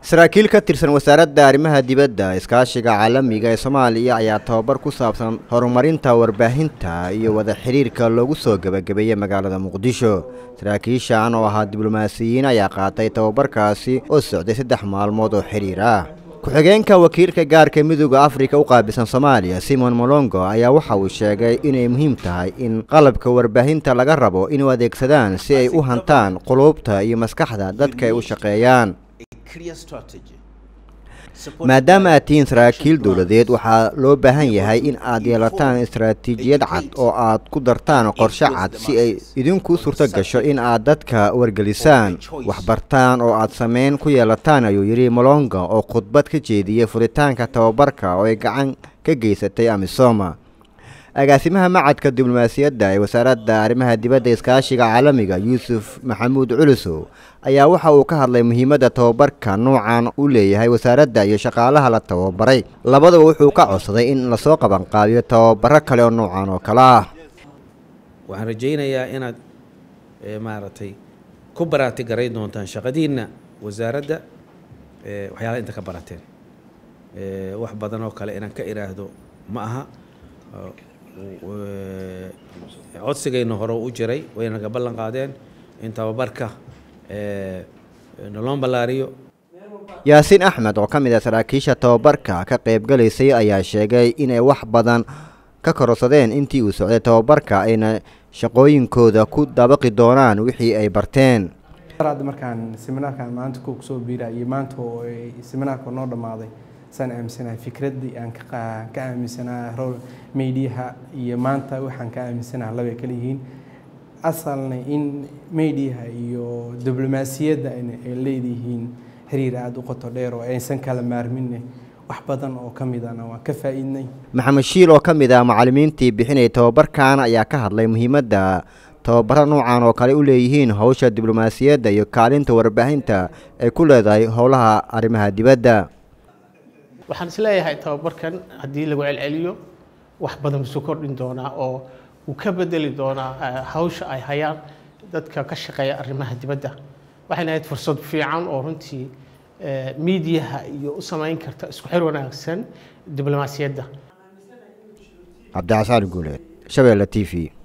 saraakiil ka tirsan wasaaradda arrimaha dibadda iskaashiga caalamiga ee soomaaliya ayaa tababar ku saabsan horumarinta warbaahinta iyo wada xidhiirka loogu soo gebagabeeyey magaalada muqdisho saraakiishan oo ahaa diblomaasiyiin ayaa qaatay tababarkaasi oo socday saddex maalmood oo xidhiir ah ku-xigeenka wakiilka gaarka midooda afrika u qaabilsan soomaaliya simon molongo ayaa waxa uu sheegay inay muhiim tahay in qalabka warbaahinta laga rabo inuu adeegsadaan si ay u hantaan quluubta iyo maskaxda dadka ay u shaqeeyaan maadaama aad tihiin saraakiil dowladeed waxaa loo baahan yahay in aad yeelataan istaraatiijiyad cad oo aad ku dartaan qorshe cad si ay idinku suurto gasho in aad dadka wargelisaan waxbartaan oo aad sameyn ku yeelataan ayuu yidhi molonga oo khudbad ka jeediyey furitaanka tababarka oo ay gacan ka geysatay amisoma agaasimaha macadka diblomaasiyadda ee wasaaradda arrimaha dibadda iskaashiga caalamiga yuusuf maxamuud culusow ayaa waxa uu ka hadlay muhiimadda tababarka nuucan u leeyahay wasaaradda iyo shaqaalaha la tababaray labadaba wuxuu ka codsaday in lasoo qabanqaabiyo tababaro kale oo nuucan oo kale ah waxaan rajaynayaa inaad maaragtay ku baraati garay doontaan shaqadiinna wasaaradda waxyaalaha inta ka barateen wax badan oo kale inaan ka idhaahdo ma aha codsigayna hore u jiray wayna naga ballan qaadeen in tababarka naloon ballaariyo yaasiin axmed oo ka mid ah saraakiisha tababarka ka qaybgalaysay ayaa sheegay inay wax badan ka kororsadeen intii uu socday tababarka ayna shaqooyinkooda ku dabaqi doonaan wixii ay barteen hadda markaan seminaarkan maanta ku soo biira iyo maanta oo seminaarka noo dhammaaday saan aaminsanahay fikraddii aan ka aaminsanaha rol mediaha iyo maanta waxaan ka aaminsanaha labay kala yihiin asalna in mediaha iyo diblomaasiyadda ay leeyihiin xiriir aada u qoto dheer oo aysan kala maarminne wax badan oo ka midana waan ka faa'iidnay maxamed shiil oo ka mid ah macallimiintii bixinaya tababarkan ayaa ka hadlay muhiimadda tababaro nuucan oo kale u leeyihiin howsha diblomaasiyadda iyo kaalinta warbaahinta ay ku leedahay howlaha arrimaha dibadda waxaan isleeyahay tababarkan haddii lagu celceliyo wax badan isu kordhin doonaa oo uu ka bedeli doonaa hawsha ay hayaan dadka ka shaqeeya arrimaha dibadda waxayna ahayd fursad fiican oo runtii miidiyaha iyo u samayn karta isku xir wanaagsan diblomaasiyadda cabdicasaan guuleed shabeelle t v